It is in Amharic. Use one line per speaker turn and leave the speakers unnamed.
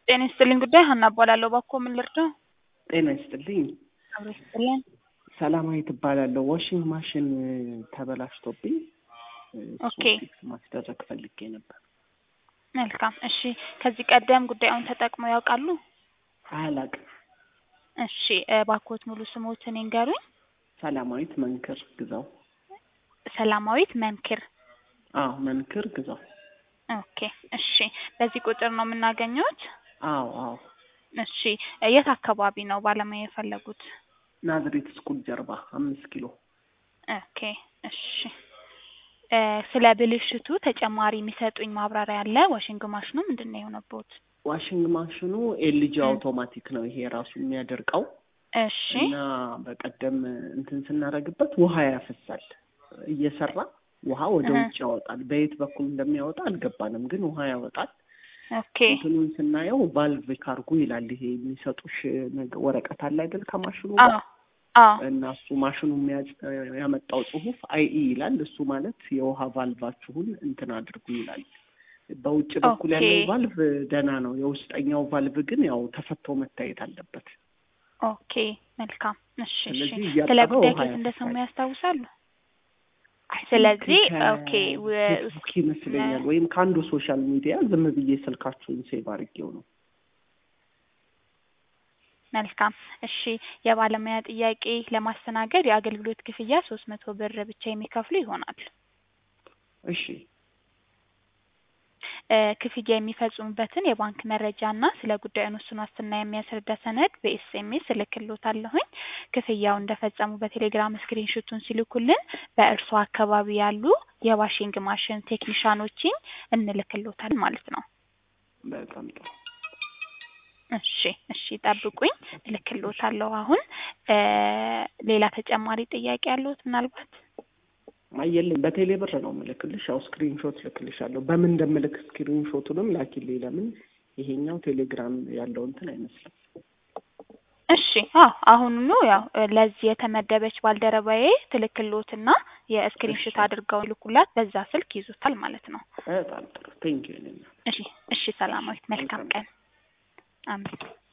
ጤና ይስጥልኝ ጉዳይ ሀና እባላለሁ። እባክዎ ምን ልርዳው?
ጤና ይስጥልኝ።
አብሮ ይስጥልን።
ሰላማዊት እባላለሁ። ዋሽንግ ማሽን ተበላሽቶብኝ እሱን
ኦኬ።
ፊክስ ማስደረግ ፈልጌ ነበር።
መልካም እሺ። ከዚህ ቀደም ጉዳዩን ተጠቅመው ያውቃሉ?
አላቅም።
እሺ እባክዎት ሙሉ ስሞትን ይንገሩኝ?
ሰላማዊት መንክር ግዛው።
ሰላማዊት መንክር።
አዎ መንክር ግዛው።
ኦኬ እሺ። በዚህ ቁጥር ነው የምናገኘውት?
አዎ አዎ።
እሺ የት አካባቢ ነው ባለሙያ የፈለጉት?
ናዝሬት ስኩል ጀርባ አምስት ኪሎ።
ኦኬ እሺ። እ ስለ ብልሽቱ ተጨማሪ የሚሰጡኝ ማብራሪያ አለ? ዋሽንግ ማሽኑ ምንድን ነው የሆነቦት?
ዋሽንግ ማሽኑ ኤልጂ
ም።
አውቶማቲክ ነው ይሄ ራሱ የሚያደርቀው
እሺ
እና በቀደም እንትን ስናደርግበት ውሃ ያፈሳል እየሰራ ውሃ ወደ
እህ።
ውጭ ያወጣል። በየት በኩል እንደሚያወጣ አልገባንም፣ ግን ውሃ ያወጣል።
ኦኬ
እንትኑን ስናየው ቫልቭ ካርጉ ይላል። ይሄ የሚሰጡሽ ነገር ወረቀት አለ አይደል ከማሽኑ
አዎ
ጋር
አዎ
እና እሱ ማሽኑ የሚያጭ- ያመጣው ጽሁፍ አይኢ ይላል። እሱ ማለት የውሃ ቫልቫችሁን እንትን አድርጉ ይላል። በውጭ በኩል
ኦኬ
ያለው ቫልቭ ደህና ነው። የውስጠኛው ቫልቭ ግን ያው ተፈቶ መታየት አለበት።
ኦኬ መልካም እሺ እሺ
ስለዚህ
ስለ
እያጠበ
ጉዳይ
ውሃ
ከየት እንደሰሙ
ያፈሳል።
ያስታውሳሉ?
አይ ቲንክ
ስለዚህ ኦኬ ው-
ከፌስቡክ ይመስለኛል ወይም ከአንዱ ሶሻል ሚዲያ ዝም ብዬ ስልካችሁን ሴቭ አድርጌው ነው።
መልካም እሺ የባለሙያ ጥያቄ ለማስተናገድ የአገልግሎት ክፍያ ሶስት መቶ ብር ብቻ የሚከፍሉ ይሆናል።
እሺ
እ ክፍያ የሚፈጽሙበትን የባንክ መረጃ እና ስለ ጉዳዩ ውሱን ዋስትና የሚያስረዳ ሰነድ በኤስኤምኤስ እልክልዎታለሁኝ። ክፍያው እንደፈጸሙ በቴሌግራም ስክሪን ሹቱን ሲልኩልን በእርሶ አካባቢ ያሉ የዋሽንግ ማሽን ቴክኒሻኖችን እንልክልዎታለን ማለት ነው።
በጣም ጥሩ።
እሺ እሺ ጠብቁኝ፣ እልክልዎታለሁ አሁን። እ ሌላ ተጨማሪ ጥያቄ ያለዎት ምናልባት?
አየልኝ በቴሌ ብር ነው ምልክልሽ። ያው ስክሪን ሾት ልክልሻለሁ። በምን እንደምልክ ስክሪን ሾቱንም ላኪልኝ። ለምን ይሄኛው ቴሌግራም ያለው እንትን አይመስልም።
እሺ አዎ አሁኑኑ ያው እ ለዚህ የተመደበች ባልደረባዬ ትልክልዎትና የስክሪን
እሺ
ሹት አድርገው ይልኩላት፣ በዛ ስልክ ይዙታል ማለት ነው።
በጣም ጥሩ። ቴንኪው።
እሺ እሺ ሰላማዊት መልካም
መልካም
ቀን። አሜን።